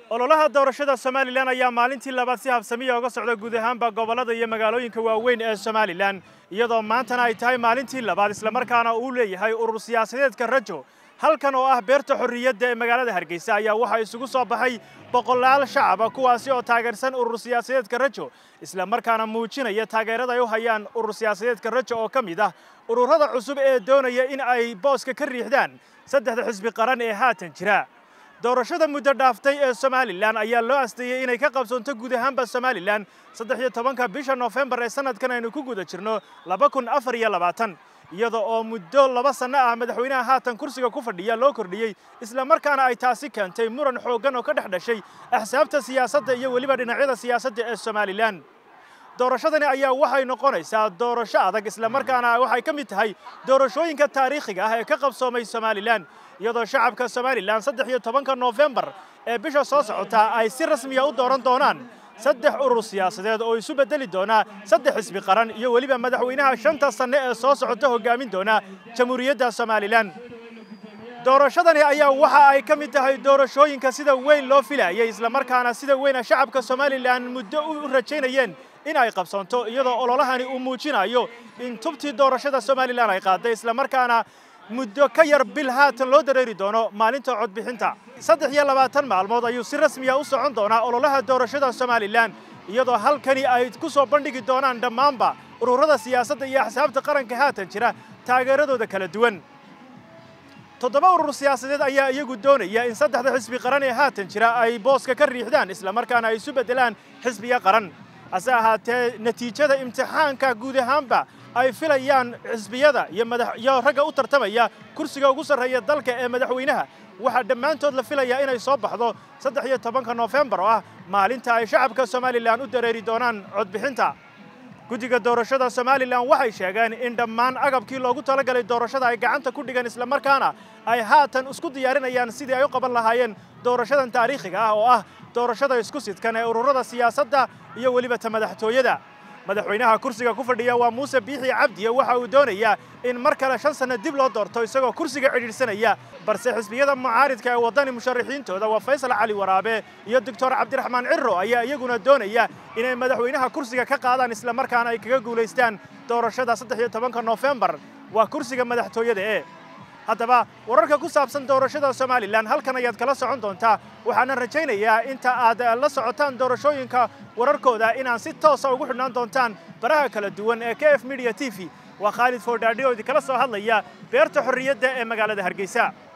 ololaha doorashada somalilan ayaa maalintii labaad si habsamiya uga socda guud ahaanba gobollada iyo magaalooyinka waaweyn ee somalilan iyadoo maantana ay tahay maalintii labaad islamarkaana uu leeyahay urur siyaasadeedka rajo halkan oo ah beerta xorriyadda ee magaalada hargeysa ayaa waxaa isugu soo baxay boqolaal shacaba kuwaasi oo taageersan urur siyaasadeedka rajo islamarkaana muujinaya taageerada ay u hayaan urur siyaasadeedka rajo oo ka mid ah ururada cusub ee doonaya in ay booska ka riixdaan saddexda xisbi qaran ee haatan jira doorashada muddo dhaaftay ee somalilan ayaa loo asteeyey inay ka qabsoonto guud ahaanba somalilan saddex iyo tobanka bisha noofembar ee sanadkan aynu ku guda jirno laba kun afar iyo labaatan iyada oo muddo laba sanno ah madaxweynaha haatan kursiga ku fadhiya loo kordhiyey islamarkaana ay taasi keentay muran xooggan oo ka dhex dhashay axsaabta siyaasadda iyo weliba dhinacyada siyaasadda ee somalilan doorashadani ayaa waxay noqonaysaa doorasho adag islamarkaana waxay ka mid tahay doorashooyinka taariikhiga ah ee ka qabsoomay somalilan iyadoo shacabka somalilan saddex iyo tobanka noofembar ee bisha soo socota ay si rasmiya u dooran doonaan saddex urur siyaasadeed oo isu beddeli doona saddex xisbi qaran iyo weliba madaxweynaha shanta sanne ee soo socota hoggaamin doona jamhuuriyadda somalilan doorashadani ayaa waxa ay ka mid tahay doorashooyinka sida weyn loo filayay islamarkaana sida weyna shacabka somalilan muddo u rajaynayeen in ay qabsoonto iyadoo ololahani uu muujinayo in tubtii doorashada somalilan ay qaaday islamarkaana muddo ka yar bil haatan loo dareeri doono maalinta codbixinta saddex iyo labaatan maalmood ayuu si rasmiya u socon doonaa ololaha doorashada somalilan iyadoo halkani ay ku soo bandhigi doonaan dhammaanba ururada siyaasadda iyo axsaabta qaranka haatan jira taageeradooda kala duwan toddoba urur siyaasadeed ayaa iyagu doonaya in saddexda xisbi qaran ee haatan jira ay booska ka riixdaan islamarkaana ay isu beddelaan xisbiya qaran hase ahaatee natiijada imtixaanka guud ahaanba ay filayaan xisbiyada iyo madax iyo ragga u tartamaya kursiga ugu sarreeya dalka ee madaxweynaha waxaa dhammaantood la filayaa inay soo baxdo saddex iyo tobanka noofembar oo ah maalinta ay shacabka somalilan u dareeri doonaan codbixinta guddiga doorashada somalilan waxay sheegeen in dhammaan agabkii loogu talagalay doorashada ay gacanta ku dhigan islamarkaana ay haatan isku diyaarinayaan sidii ay u qaban lahaayeen doorashadan taariikhiga ah oo ah doorashada isku sidkan ee ururada siyaasadda iyo weliba ta madaxtooyada madaxweynaha kursiga ku fadhiya waa muuse biixi cabdiye waxa uu doonayaa in mar kale shan sanno dib loo doorto isagoo kursiga cidhiidhsanaya balse xisbiyada mucaaridka ee waddani musharaxiintooda waa faysal cali waraabe iyo doctor cabdiraxmaan cirro ayaa iyaguna doonaya inay madaxweynaha kursiga ka qaadaan islamarkaana ay kaga guulaystaan doorashada saddex iyo tobanka noofembar waa kursiga madaxtooyada ee haddaba wararka ku saabsan doorashada somalilan halkan ayaad kala socon doontaa waxaana rajaynayaa inta aad la socotaan doorashooyinka wararkooda inaad si toosa ugu xidhnaan doontaan baraha kala duwan ee k f media t v waa khaalid foodhaadhi oo idinkala soo hadlaya beerta xorriyadda ee magaalada hargeysa